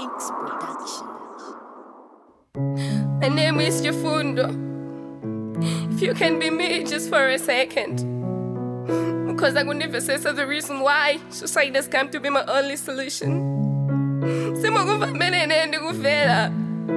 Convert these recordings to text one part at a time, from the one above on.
X Production. My name is Jafundo. If you can be me just for a second. Because I could never say so the reason why suicide has come to be my only solution. Simukuvamele nende kuvela.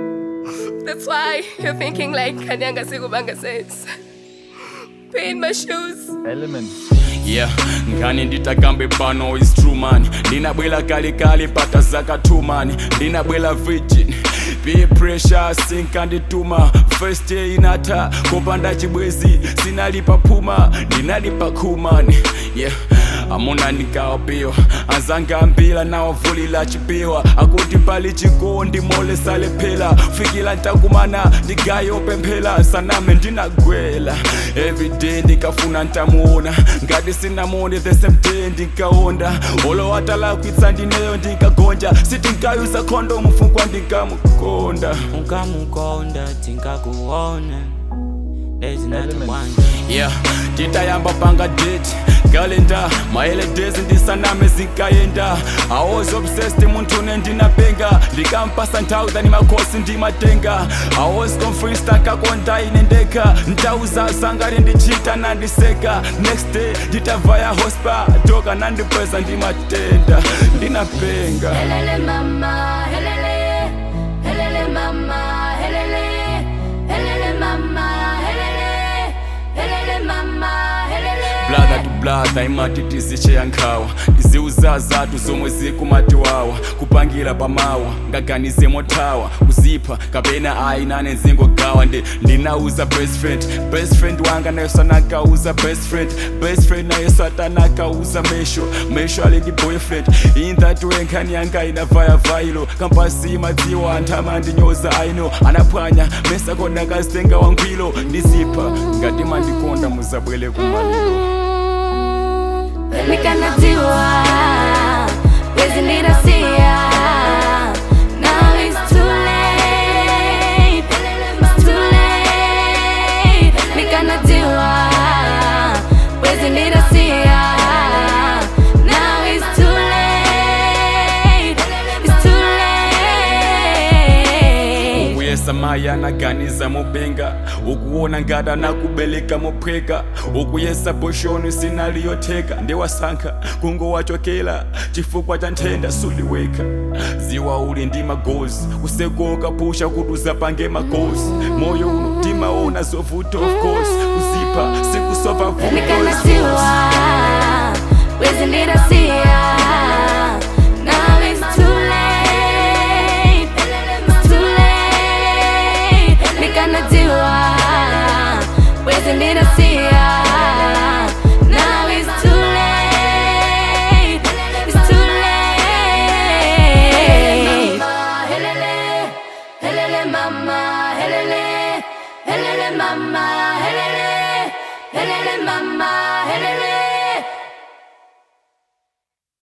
That's why you're thinking like Kanyanga Sigubanga says. Pay in my shoes. Element. yeah ngani nditakambe pano is true man ndinabwela kalikali pata zaka two man ndinabwela virgin peer pressure sinkandituma first day inata kopanda chibwezi sinalipa puma ndinalipa kuman yeah amuna ndikawapiwa anzanga mbila nawavulila chipiwa akuti pali chikondi mole salephela fikila ntakumana ndigayopemphela saname ndinagwela everyday ndikafuna ntamuona ngati sinamone the same day ndinkaonda olowatala kwitsa ndineyo ndinkagonja sitinkayuza khondo mfukwa ndinkamukonda unkamukonda tinkakuona there's nothing one yeah titayamba panga date kalenda maele days ndisaname zinkayenda i was obsessed munthu une ndinapenga ndikampasa nthawi dhani makhosi ndimatenga i was confused akakonda ine ndekha ntauza sangati ndichita nandiseka next day nditavaya hospa toka nandipweza ndimatenda ndinapenga Helele mama, helele, helele mama, helele, helele mama, helele, helele mama, helele. bladha tu bladha imati tizicheya nkhawa iziuza zatu zomwe zikumatiwawa kupangira pamawa ngaganize mothawa kuzipha kapena ayi nane nzingogawa ndi ndinauza best friend best friend wanga nayo sanakauza best friend best friend nayo satanakauza mesho mesho ali ndi boyfriend in that way nkhani yanga inavaya vailo kampasi madziwa anthu amandinyoza aino anaphwanya mesa kona kazitenga wangwilo ndizipha ngati mandikonda muzabwele kumaliro Nikanatiwa, wezi nirasia. Now it's too late, it's too late. Nikanatiwa, wezi nirasia. Now it's too late, it's too late. ukuyesa mayi anaganiza mupenga ukuona ngati anakubeleka muphweka ukuyesa boshoni sinaliyotheka ndiwasankha kungowachokela chifukwa cha nthenda suliweka ziwa uli ndi magozi kusekoka pusha kuti uzapange magozi moyo uno timaona zovuta of course kuzipha sikusova vuto Nikanatiwa, wezi nirasia. Now it's too late, it's too late. Nikanatiwa, wezi nirasia. Now it's too late, it's too late. Helele, helele mama, helele, helele mama,